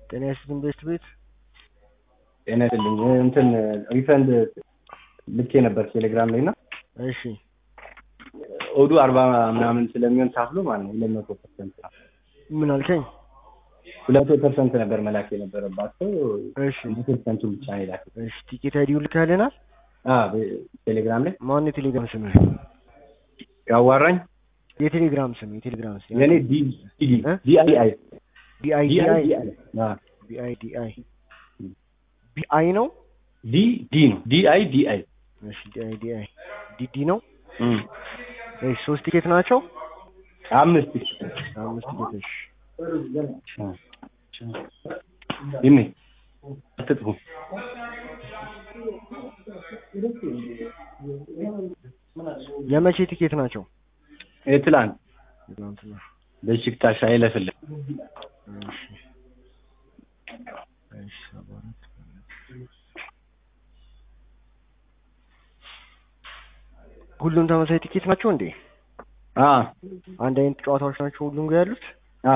ጤና ይስጥልኝ ቤስት ቤት ጤና ይስጥልኝ እንትን ሪፈንድ ልኬ ነበር ቴሌግራም ላይ እና እሺ ኦዱ አርባ ምናምን ስለሚሆን ታፍሎ ማለት ነው ሁለት መቶ ፐርሰንት ምን አልከኝ? ሁለት መቶ ፐርሰንት ነበር መላክ የነበረባቸው እሺ መቶ ፐርሰንቱ ብቻ ነው የላክ እሺ ቲኬት አይዲው ልካልናል። ቴሌግራም ላይ ማን የቴሌግራም ስምህ? ያዋራኝ የቴሌግራም ስም የቴሌግራም ስም የኔ ዲ ዲ እ? ዲ አይ አይ ቢአይ ዲ አይ ዲአይ ዲ አይ ቢአይ ዲአይ ቢአይ ነው። ዲ ዲ ነው ዲ አይ ዲ አይ እሺ ዲአይ ዲአይ ዲዲ ነው። እሺ ሶስት ቲኬት ናቸው። አምስት አምስት ቲኬቶች ይሜ አትጥፉ የመቼ ቲኬት ናቸው? የትላንት ትናንትና። በሽክታሽ አይለፍልህ እሺ እሺ ሰባ አራት ሁሉም ተመሳሳይ ቲኬት ናቸው እንዴ? አ አንድ አይነት ጨዋታዎች ናቸው ሁሉም ጋር ያሉት? አ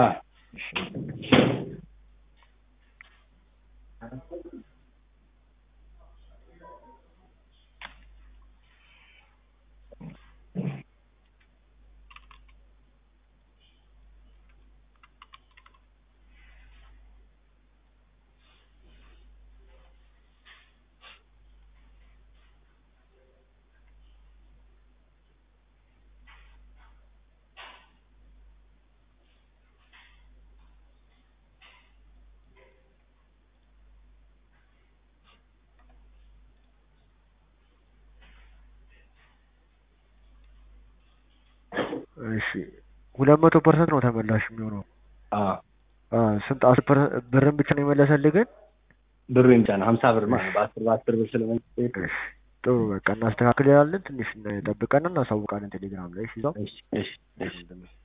እሺ ሁለት መቶ ፐርሰንት ነው ተመላሽ የሚሆነው። አ አ ስንት አስር ፐርሰንት ብርን ብቻ ነው የመለሰልህ ግን? ብሩ ይምጫ ነው ሀምሳ ብር ማለት ነው። በአስር በአስር ብር ስለመንግስት እሺ ጥሩ በቃ እናስተካክላለን። ትንሽ ጠብቀን እናሳውቃለን ቴሌግራም ላይ እሺ። ይዘው እሺ እሺ እሺ እሺ